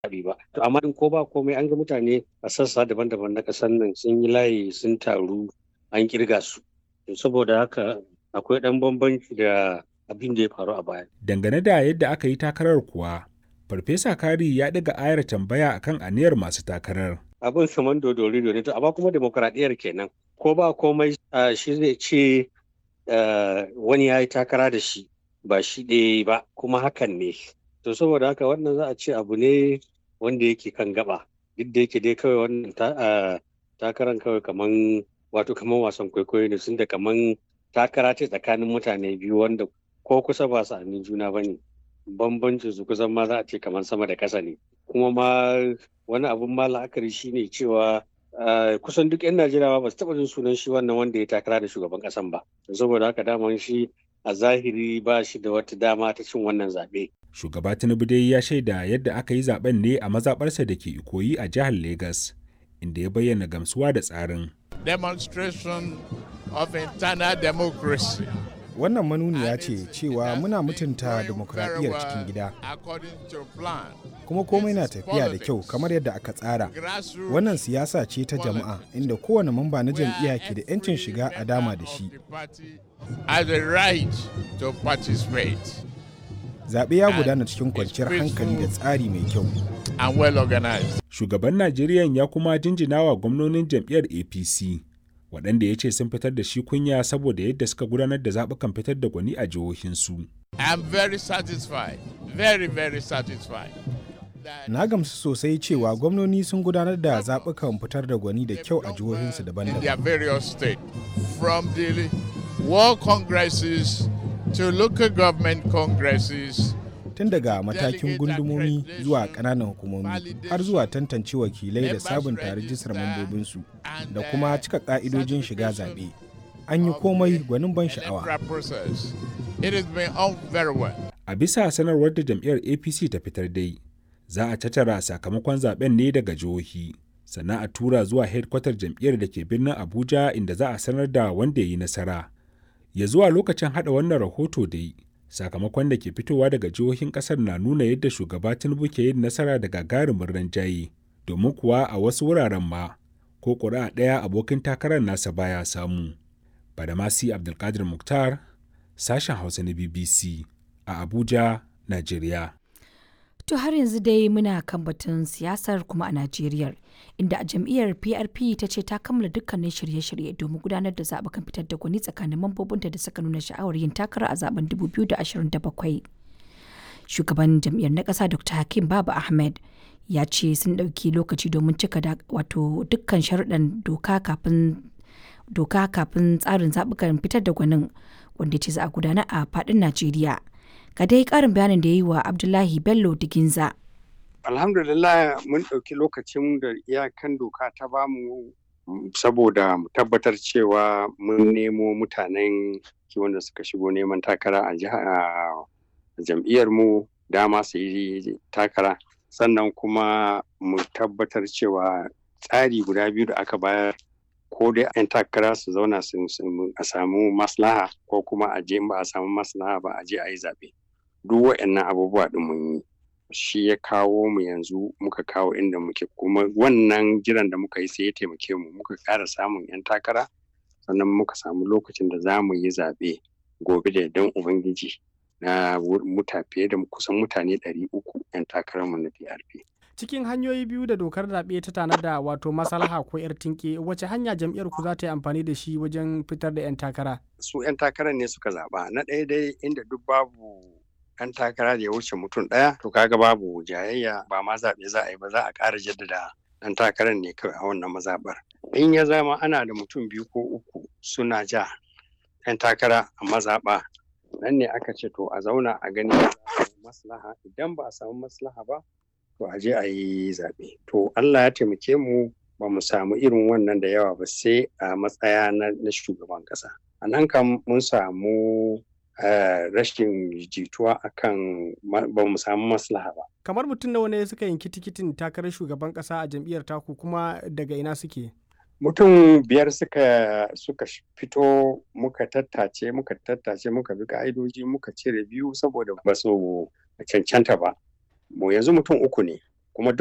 zaɓe ba. To amma in ko ba komai an ga mutane a sassa daban-daban na ƙasar nan sun yi layi sun taru an kirga su. Saboda haka akwai ɗan bambanci da abin da ya faru a baya. Dangane da yadda aka yi takarar kuwa, Farfesa Kari ya ɗaga ayar tambaya akan aniyar masu takarar. Abin kamar dodori ne to amma kuma demokuraɗiyyar kenan. Ko ba komai shi zai ce wani ya yi takara da shi ba shi ɗaya ba kuma hakan ne. To saboda haka wannan za a ce abu ne wanda yake kan gaba. Duk da yake dai kawai wannan takarar kawai kaman wato kaman wasan kwaikwayo ne sun da kaman takara ce tsakanin mutane biyu wanda ko kusa ba su amin juna ba ne. Bambancin su kusan ma za a ce kaman sama da ƙasa ne. Kuma ma wani abun ma la'akari shine cewa kusan duk 'yan Najeriya ba su taɓa jin sunan shi wannan wanda ya takara da shugaban ƙasan ba. Saboda haka daman shi a zahiri ba shi da wata dama ta cin wannan zaɓe. Shugaba Tinubu dai ya shaida yadda aka yi zaben ne a mazaɓarsa da ke Ikoyi a jihar Legas, inda ya bayyana gamsuwa da tsarin. Demonstration of internal democracy. Wannan manuniya ce cewa muna mutunta demokradiyyar cikin gida. Kuma komai na tafiya da kyau kamar yadda aka tsara. Wannan siyasa ce ta jama'a inda kowane mamba na jam'iyya ke da 'yancin shiga a dama da shi. Zaɓe ya gudana cikin kwanciyar hankali da tsari mai kyau. Shugaban Najeriya ya kuma jinjinawa gwamnonin jam'iyyar APC. waɗanda ya ce sun fitar da shi kunya saboda yadda suka gudanar da zaɓukan fitar da gwani a jihohinsu. I'm very satisfied, very very satisfied. Na gamsu sosai cewa gwamnoni sun gudanar da zaɓukan fitar da gwani da kyau a jihohinsu daban-daban. various state from the world congresses to local government congresses tun daga matakin gundumomi zuwa ƙananan hukumomi har zuwa tantance wakilai da sabunta rijistar mambobinsu da kuma cika ƙa'idojin shiga zaɓe. An yi komai gwanin ban sha'awa. A bisa sanarwar da jam'iyyar APC ta fitar dai, za a tattara sakamakon zaben ne daga jihohi, sannan a tura zuwa hedkwatar jam'iyyar da ke birnin Abuja inda za a sanar da wanda ya yi nasara. Ya zuwa lokacin haɗa wannan rahoto dai, sakamakon da ke fitowa daga jihohin kasar na nuna yadda shugaba tinubu ke yin nasara da gagarumin ranjaye domin kuwa a wasu wuraren ma ko ƙuri'a ɗaya abokin takarar nasa baya samu badamasi abdulkadir muktar sashen hausa na bbc a abuja najeriya To har yanzu dai muna kan batun siyasar kuma a Najeriya, inda a jam'iyyar PRP ta ce ta kammala dukkanin shirye-shirye domin gudanar da zaɓukan fitar da gwani tsakanin mambobinta da suka nuna sha'awar yin takara a zaben 2027. Shugaban jam'iyyar na ƙasa Dr. Hakim Baba Ahmed ya ce sun ɗauki lokaci domin cika wato dukkan sharuɗan doka kafin doka kafin tsarin zaɓukan fitar da gwanin wanda ce za a gudana a faɗin Najeriya. ga dai karin bayanin da ya yi wa abdullahi bello diginza alhamdulillah mun ɗauki lokacin da iyakan doka ta bamu saboda mu tabbatar cewa mun nemo mutanen wanda suka shigo neman takara a jam'iyyar mu dama su yi takara sannan kuma mu tabbatar cewa tsari guda biyu da aka bayar ko dai 'yan takara su zauna a samu maslaha ko kuma a je ba a samu maslaha ba a je a yi zaɓe duk waɗannan abubuwa ɗin mun yi shi ya kawo mu yanzu muka kawo inda muke kuma wannan jiran da muka yi sai ya taimake mu muka ƙara samun 'yan takara sannan muka samu lokacin da za mu yi zaɓe gobe da dan ubangiji na muta fiye da kusan mutane ɗari uku 'yan takararmu na DRP. cikin hanyoyi biyu da dokar zaɓe ta tanada wato maslaha ko 'yar tinke wace hanya jam'iyyar ku za ta yi amfani da shi wajen fitar da 'yan takara su 'yan takarar ne suka zaɓa na ɗaya dai inda duk babu 'yan takara da ya wuce mutum ɗaya to kaga babu jayayya ba ma zaɓe za a yi ba za a ƙara jaddada ɗan takarar ne kawai a wannan mazaɓar in ya zama ana da mutum biyu ko uku suna ja 'yan takara a mazaɓa nan ne aka ce to a zauna a gani maslaha idan ba a samu maslaha ba to a je a yi zaɓe. To Allah ya taimake mu ba mu samu irin wannan da yawa ba sai a matsaya na shugaban ƙasa. A nan kam mun samu rashin jituwa akan ba mu samu maslaha ba. Kamar mutum nawa ne suka yanki tikitin takarar shugaban ƙasa a jam'iyyar taku kuma daga ina suke? Mutum biyar suka suka fito muka tattace muka tattace muka bi ka'idoji muka cire biyu saboda ba su cancanta ba. mu yanzu mutum uku ne kuma duk